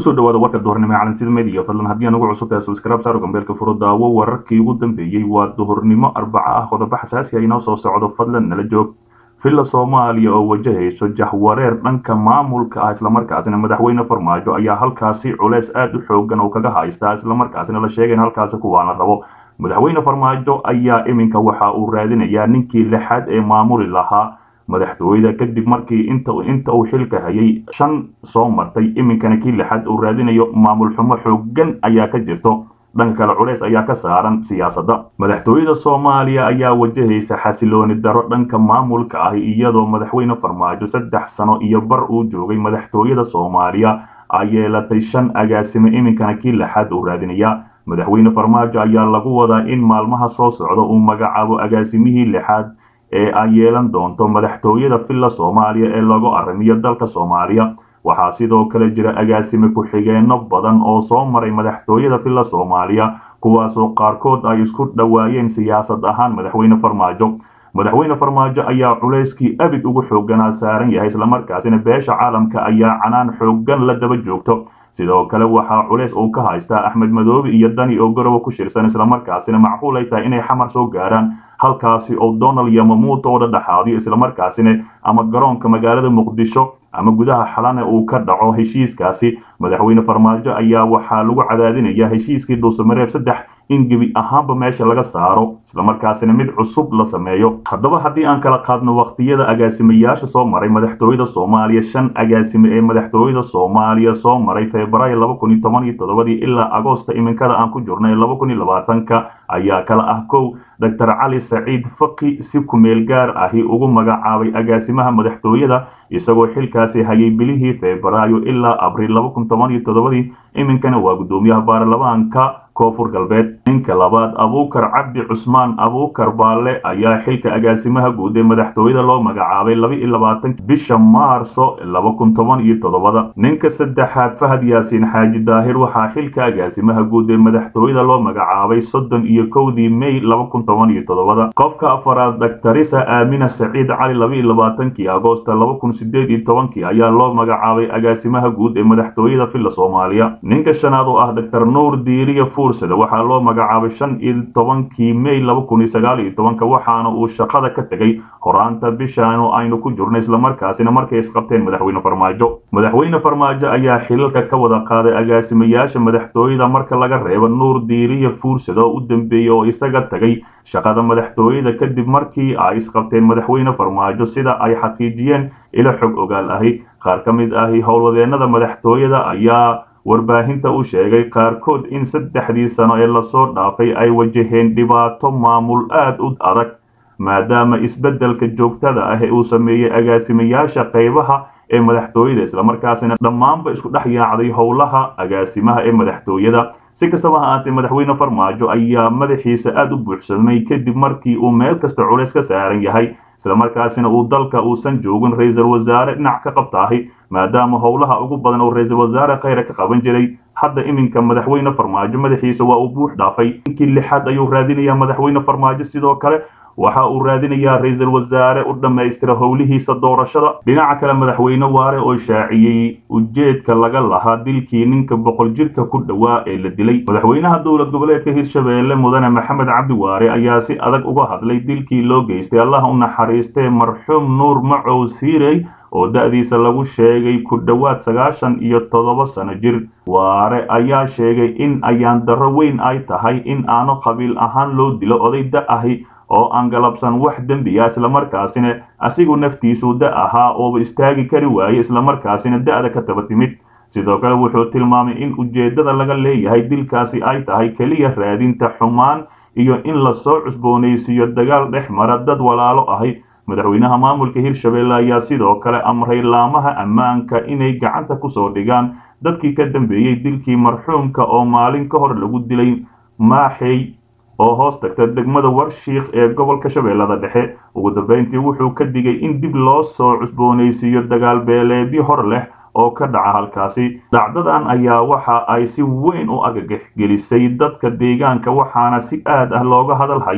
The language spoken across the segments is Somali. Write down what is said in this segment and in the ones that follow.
kusoo dhawaada warka duhurnimo ee calansida media fadlan haddii aan ugu cusub tahay subscribe saaro gambeelka furo daawo wararkii ugu dambeeyey waa duhurnimo arbaca ah qodobo xasaasi ah inoo soo socdo fadlan nala joog villa soomaaliya oo wajahayso jahwareer dhanka maamulka ah islamarkaasina madaxweyne farmaajo ayaa halkaasi culeys aad u xoogan oo kaga haystaa islamarkaasina la sheegay in halkaasi kuwaana rabo madaxweyne farmaajo ayaa iminka waxa uu raadinayaa ninkii lixaad ee maamuli lahaa madaxtooyada kadib markii inta inta uu xilka hayay shan soo martay iminkana kii lixaad uu raadinayo maamul xumo xoogan ayaa ka jirto dhanka kale culeys ayaa ka saaran siyaasadda madaxtooyada soomaaliya ayaa wajahaysa xasilooni daro dhanka maamulka ah iyadoo madaxweyne farmaajo saddex sano iyo bar uu joogay madaxtooyada soomaaliya ay yeelatay shan agaasime iminkana kii lixaad uu raadinaya madaxweyne farmaajo ayaa lagu wadaa in maalmaha soo socda uu magacaabo agaasimihii lixaad ee ay yeelan doonto madaxtooyada villa soomaaliya ee lagu arrimiyo dalka soomaaliya waxaa sidoo kale jira agaasime ku-xigeenno badan oo soo maray madaxtooyada villa soomaaliya kuwaasoo qaarkood ay isku dhowaayeen siyaasad ahaan madaxweyne farmaajo madaxweyne farmaajo ayaa culayskii abid ugu xooganaa saaran yahay islamarkaasina beesha caalamka ayaa canaan xoogan la daba joogto sidoo kale waxaa culays uu ka haystaa axmed madoobe iyo dani oo garowe ku shirsan islamarkaasina macquul ay tahay inay xamar soo gaaraan halkaasi oo donald yamamuuto oo dhadhexaadiyo islamarkaasina ama garoonka magaalada muqdisho ama gudaha xalane uu ka dhaco heshiiskaasi madaxweyne farmaajo ayaa waxaa lagu cadaadinaya heshiiskii dhuusamareeb saddex in gebi ahaanba meesha laga saaro islamarkaasina mid cusub la sameeyo haddaba haddii aan kala qaadno wakhtiyada agaasimayaasha soo maray madaxtooyada soomaaliya shan agaasime ee madaxtooyada soomaaliya soo maray febraayo laba kun iyo toban iyo toddobadii ilaa agoosta iminkada aan ku jirnay laba kun iyo labaatanka ayaa kala ah kow doctor cali saciid faqi si kumeel gaar ahi ugu magacaabay agaasimaha madaxtooyada isagoo xilkaasi hayay bilihii febraayo ilaa abriil laba kun toban iyo toddobadii iminkana waa guddoomiyaha baarlamaanka koonfur galbeed ninka labaad abuukar cabdi cusmaan abuukar baalle ayaa xilka agaasimaha guud ee madaxtooyada loo magacaabay laba iyo labaatanka bisha maarso laba kun toban iyo toddobada ninka saddexaad fahad yaasiin xaaji daahir waxaa xilka agaasimaha guud ee madaxtooyada loo magacaabay soddon iyo kowdii may laba kun toban iyo toddobada qofka afaraad daktarisa aamina saciid cali laba iyo labaatankii agoosta laba kun sideed iyo tobankii ayaa loo magacaabay agaasimaha guud ee madaxtooyada villa soomaaliya ninka shanaad oo ah doctor nuur diiriya waxaa loo magacaabay shan iyo tobankii may laba kun iyo sagaal iyo tobanka waxaana uu shaqada ka tegay horaanta bishaanu aynu ku jirno islamarkaasina markay isqabteen madaxweyne farmaajo madaxweyne farmaajo ayaa xilalka ka wada qaaday agaasimayaasha madaxtooyada marka laga reebo nuur diiriya fuursad oo u dambeeyey oo isaga tagay shaqada madaxtooyada kadib markii ay isqabteen madaxweyne farmaajo sida ay xaqiijiyeen ilo xog ogaal ahi qaar ka mid ahi howlwadeenada madaxtooyada ayaa warbaahinta u sheegay qaarkood in saddexdii sano ee lasoo dhaafay ay wajaheen dhibaato maamul aad u adag maadaama isbeddelka joogtada ah ee uu sameeyey agaasimayaasha qaybaha ee madaxtooyada islamarkaasina dhammaanba isku dhex yaacday howlaha agaasimaha ee madaxtooyada si kastaba ha ahaatee madaxweyne farmaajo ayaa madaxiisa aad u buuxsamay kadib markii uu meel kasta culays ka saaran yahay islamarkaasina uu dalka uusan joogin ra-iisul wasaare dhinac ka qabtaahi maadaama howlaha ugu badan oo ra-iisul wasaare khayra ka qaban jiray hadda iminka madaxweyne farmaajo madaxiisa waa uu buux dhaafay inkii lixaad ayuu raadinayaa madaxweyne farmaajo sidoo kale waxa uu raadinayaa ra-iisul wasaare u dhammaystira howlihiisa doorashada dhinaca kale madaxweyne waare oo shaaciyey ujeedka laga lahaa dilkii ninka boqol jirka ku dhowaa ee la dilay madaxweynaha dowlad goboleedka hirshabeelle mudane maxamed cabdi waare ayaa si adag uga hadlay dilkii loo geystay allah u naxariistee marxuum nuur macow siirey oo da-diisa lagu sheegay ku dhowaad sagaashan iyo toddoba sano jir waare ayaa sheegay in ayaan darro weyn ay tahay in aanu qabiil ahaan loo dilo oday da ahi oo aan galabsan wax dembiya islamarkaasina asigu naftiisu da ahaa ooba istaagi kari waaye islamarkaasina da-da ka taba timid sidoo kale wuxuu tilmaamay in ujeeddada laga leeyahay dilkaasi ay tahay keliya raadinta xumaan iyo in lasoo cusboonaysiiyo dagaal dhex mara dad walaalo ahi madaxweynaha maamulka hirshabeelle ayaa sidoo kale amray laamaha ammaanka inay gacanta kusoo dhigaan dadkii ka dambeeyey dilkii marxuumka oo maalin ka hor lagu dilay maaxey oo hoos tagta degmada warshiikh ee gobolka shabeellada dhexe ugu dambeyntii wuxuu ka digay in dib loo soo cusboonaysiiyo dagaal beeleedyo hor leh oo ka dhaca halkaasi dhacdadan ayaa waxa ay si weyn u argagax gelisay dadka deegaanka waxaana si aad ah looga hadal hayaa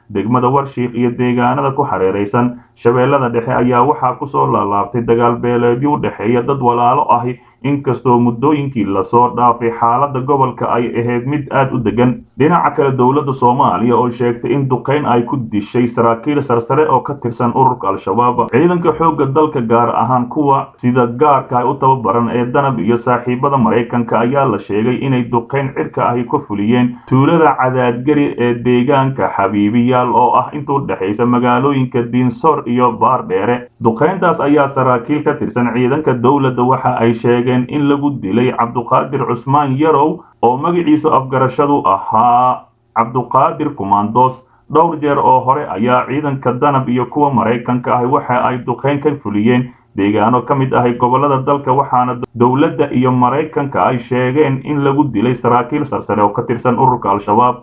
degmada warshiik iyo deegaanada ku hareeraysan shabeellada dhexe ayaa waxaa kusoo laalaabtay dagaal beeleedyo u dhexeeya dad walaalo ahi inkastoo muddooyinkii lasoo dhaafay xaaladda gobolka ay ahayd mid aad u degan dhinaca kale dowladda soomaaliya oo sheegtay in duqayn ay ku dishay saraakiil sarsare oo ka tirsan ururka al-shabaab ciidanka xoogga dalka gaar ahaan kuwa sida gaarka ay u tababaran ee danab iyo saaxiibada maraykanka ayaa la sheegay inay duqayn cirka ahi ka fuliyeen tuulada cadaadgari ee deegaanka xabiibiyaal oo ah inta u dhexaysa magaalooyinka diinsoor iyo baardheere duqayntaas ayaa saraakiil ka tirsan ciidanka dowladda waxa ay sheegeen in lagu dilay cabduqaadir cusmaan yarow oo magaciisu afgarashadu ahaa cabduqaadir kumandos dhowr jeer oo hore ayaa ciidanka danab iyo kuwa maraykanka ahi waxa ay duqayn ka fuliyeen deegaano ka mid ahay gobollada dalka waxaana dowladda iyo maraykanka ay sheegeen in lagu dilay saraakiil sarsare oo ka tirsan ururka al-shabaab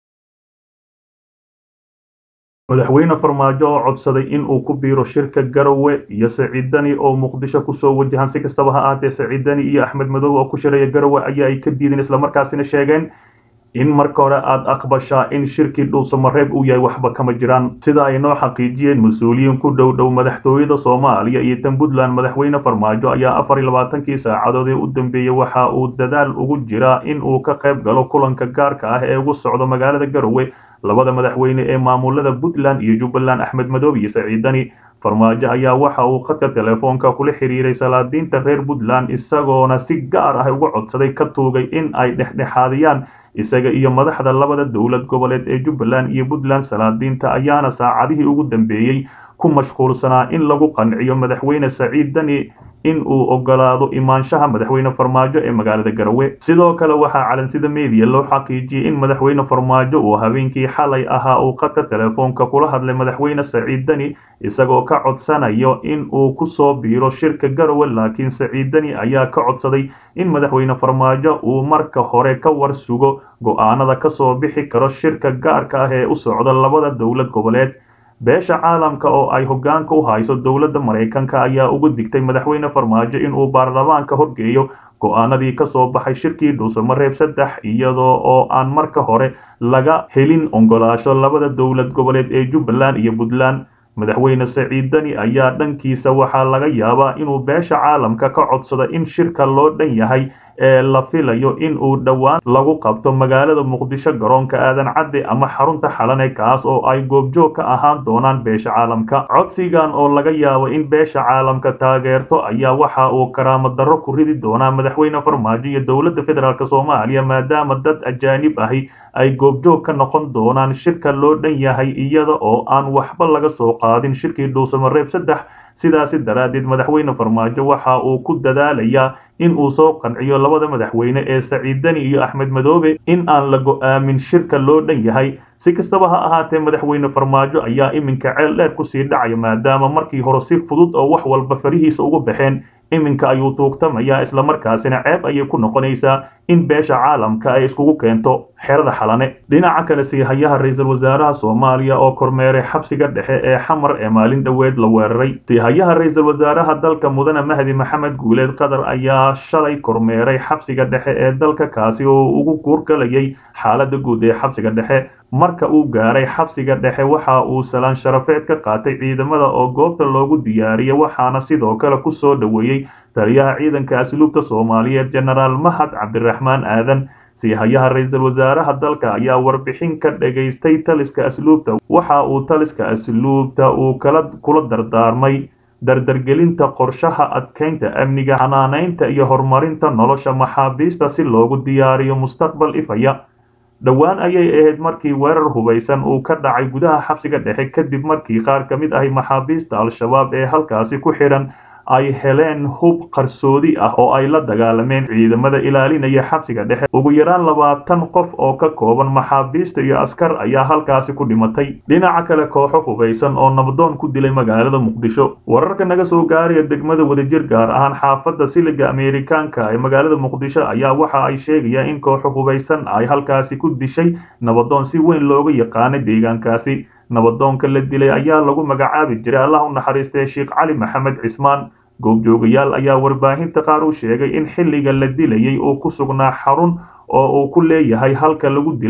madaxweyne farmaajo oo codsaday in uu ku biiro shirka garowe iyo saciidani oo muqdisho kusoo wajahan si kastaba ha ahaatee saciidani iyo axmed madow oo ku shiraya garowe ayaa ay ka diideen islamarkaasina sheegeen in marka hore aada aqbashaa in shirkii dhuusamareeb uu yahay waxba kama jiraan sida ay noo xaqiijiyeen mas-uuliyiin ku dhow dhow madaxtooyada soomaaliya iyo tan puntland madaxweyne farmaajo ayaa afar iyo labaatankii saacadood ee u dambeeyey waxa uu dadaal ugu jiraa in uu ka qayb galo kulanka gaarka ah ee ugu socdo magaalada garowe labada madaxweyne ee maamulada puntland iyo jubbaland axmed madoob iyo saciidani farmaajo ayaa waxa uu khadka telefoonka kula xiriiray salaadiinta reer puntland isagoona si gaar ah uga codsaday ka tuugay in ay dhexdhexaadiyaan isaga iyo madaxda labada dowlad goboleed ee jubbaland iyo puntland salaadiinta ayaana saacadihii ugu dambeeyey ku mashquulsanaa in lagu qanciyo madaxweyne saciid dani in uu ogolaado imaanshaha madaxweyne farmaajo ee magaalada garowe sidoo kale waxaa calansida media loo xaqiijiyey in madaxweyne farmaajo uu habeenkii xalay ahaa uu khadka telefoonka kula hadlay madaxweyne saciid dani isagoo ka codsanayo in uu kusoo biiro shirka garowe laakiin saciid dani ayaa ka codsaday in madaxweyne farmaajo uu marka hore ka war sugo go'aanada kasoo bixi karo shirka gaarka ah ee u socda labada dowlad goboleed beesha caalamka oo ay hoggaanka u hayso dowladda maraykanka ayaa ugu digtay madaxweyne farmaajo inuu baarlamaanka horgeeyo go'aanadii ka soo baxay shirkii dhuusamareeb saddex iyadoo oo aan marka hore laga helin ogolaasho labada dowlad goboleed ee jubbaland iyo puntland madaxweyne saciid dani ayaa dhankiisa waxaa laga yaabaa inuu beesha caalamka ka codsado in shirka loo dhan yahay ee la filayo in uu dhowaan lagu qabto magaalada muqdisho garoonka aadan cadde ama xarunta xalane kaas oo ay goobjoog ka ahaan doonaan beesha caalamka codsigan oo laga yaabo in beesha caalamka taageerto ayaa waxa uu karaamo darro ku ridi doonaa madaxweyne farmaajo iyo dowladda federaalk soomaaliya maadaama dad ajaanib ahi ay goobjoog ka noqon doonaan shirka loo dhan yahay iyada oo aan waxba laga soo qaadin shirkii dhuusamareeb saddex sidaasi daraaddeed madaxweyne farmaajo waxa uu ku dadaalayaa in uu soo qanciyo labada madaxweyne ee saciid dani iyo axmed madoobe in aan la go'aamin shirka loo dhan yahay si kastaba ha ahaatee madaxweyne farmaajo ayaa iminka ceel dheer kusii dhacaya maadaama markii hore si fudud oo wax walba farihiisa ugu baxeen iminka ayuu tuugtamayaa islamarkaasina ceeb ayay ku noqonaysaa in beesha caalamka ay iskugu keento xerada xalane dhinaca kale siihayaha ra-iisul wasaaraha soomaaliya oo kormeeray xabsiga dhexe ee xamar ee maalin dhoweed la weeraray siihayaha ra-iisul wasaaraha dalka mudane mahdi maxamed guuleed qatar ayaa shalay kormeeray xabsiga dhexe ee dalka kaasi oo ugu guurgalayay xaalada guud ee xabsiga dhexe marka uu gaaray xabsiga dhexe waxa uu salaan sharafeed ka qaatay ciidamada oo goobta loogu diyaariyay waxaana sidoo kale ku soo dhoweeyey taliyaha ciidanka asluubta soomaaliyeed jenaraal mahad cabdiraxmaan aadan siihayaha ra-iisul wasaaraha dalka ayaa warbixin ka dhagaystay taliska asluubta waxa uu taliska asluubta uu kala kula dardaarmay dardargelinta qorshaha adkeynta amniga xanaanaynta iyo horumarinta nolosha maxaabiista si loogu diyaariyo mustaqbal ifaya dhowaan ayay ahayd markii weerar hubaysan uu ka dhacay gudaha xabsiga dhexe kadib markii qaar ka mid ahi maxaabiista al-shabaab ee halkaasi ku xidhan ay heleen hub qarsoodi ah oo ay la dagaalameen ciidamada ilaalinaya xabsiga dhexe ugu yaraan labaatan qof oo ka kooban maxaabiista iyo askar ayaa halkaasi ku dhimatay dhinaca kale kooxo hubaysan oo nabdoon ku dilay magaalada muqdisho wararka naga soo gaaraya degmada wadajir gaar ahaan xaafadda siliga ameerikaanka ee magaalada muqdisho ayaa waxa ay sheegayaan in kooxo hubaysan ay halkaasi ku dishay nabadoon si weyn looga yaqaanay deegaankaasi nabadoonka la dilay ayaa lagu magacaabi jiray allah u naxariistay sheekh cali maxamed cismaan goobjoogayaal ayaa warbaahinta qaar u sheegay in xilliga la dilayay uu ku sugnaa xarun oo uu ku leeyahay halka lagu dilay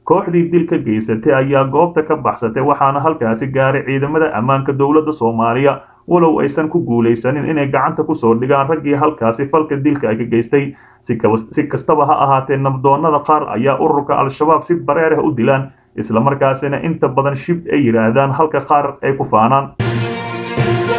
kooxdii dilka geysatay ayaa goobta ka baxsatay waxaana halkaasi gaaray ciidamada ammaanka dowladda soomaaliya walow aysan ku guulaysanin inay gacanta kusoo dhigaan raggii halkaasi falka dilka ay ka geystay si kastaba ha ahaatee nabdoonnada qaar ayaa ururka al-shabaab si bareer ah u dilaan islamarkaasina inta badan shib ay yidhaahdaan halka qaar ay ku faanaan